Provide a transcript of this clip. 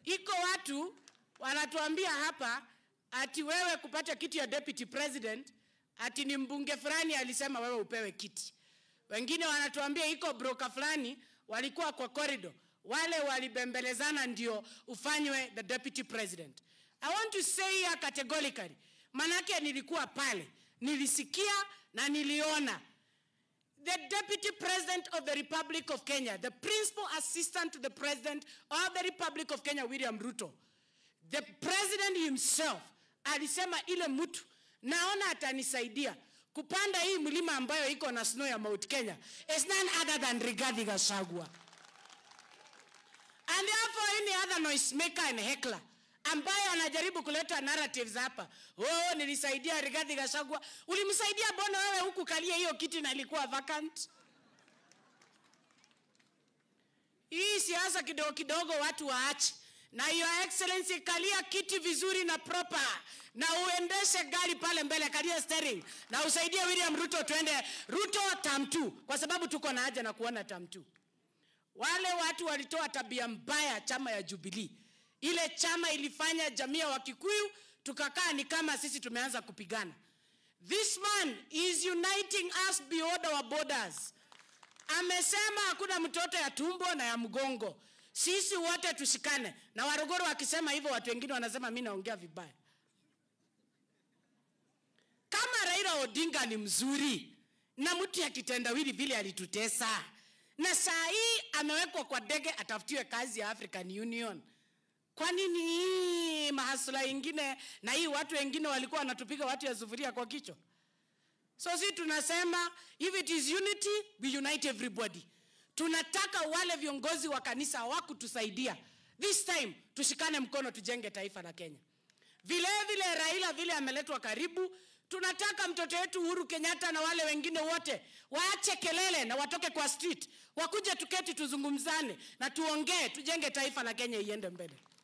iko watu wanatuambia hapa ati wewe kupata kiti ya deputy president ati ni mbunge fulani alisema wewe upewe kiti. Wengine wanatuambia iko broker fulani walikuwa kwa corridor, wale walibembelezana ndio ufanywe the deputy president. I want to say here categorically, manake nilikuwa pale, nilisikia na niliona the deputy president of the republic of kenya the principal assistant to the president of the republic of kenya william ruto the president himself alisema ile mtu naona atanisaidia kupanda hii mlima ambayo iko na snow ya mount kenya is none other than rigathi gachagua and therefore any other noise maker and heckler ambaye anajaribu kuleta narratives hapa oh nilisaidia rigathi gachagua ulimsaidia bona wewe huku kalia hiyo kiti na ilikuwa vacant hii siasa kidogo kidogo watu waache na your excellency kalia kiti vizuri na proper na uendeshe gari pale mbele kalia steering na usaidie william ruto tuende ruto tam 2 kwa sababu tuko na haja na kuona tam 2 wale watu walitoa tabia mbaya chama ya jubilii ile chama ilifanya jamii ya wakikuyu tukakaa ni kama sisi tumeanza kupigana this man is uniting us beyond our borders amesema hakuna mtoto ya tumbo na ya mgongo sisi wote tushikane na waruguru wakisema hivyo watu wengine wanasema mi naongea vibaya kama raila odinga ni mzuri na mtu ya kitendawili vile alitutesa na saa hii amewekwa kwa ndege atafutiwe kazi ya african union kwa nini hii mahasula ingine na hii watu wengine walikuwa wanatupiga watu ya sufuria kwa kichwa so si tunasema if it is unity we unite everybody tunataka wale viongozi wa kanisa hawakutusaidia this time tushikane mkono tujenge taifa la kenya vile vile raila vile ameletwa karibu tunataka mtoto wetu uhuru kenyatta na wale wengine wote waache kelele na watoke kwa street wakuje tuketi tuzungumzane na tuongee tujenge taifa la kenya iende mbele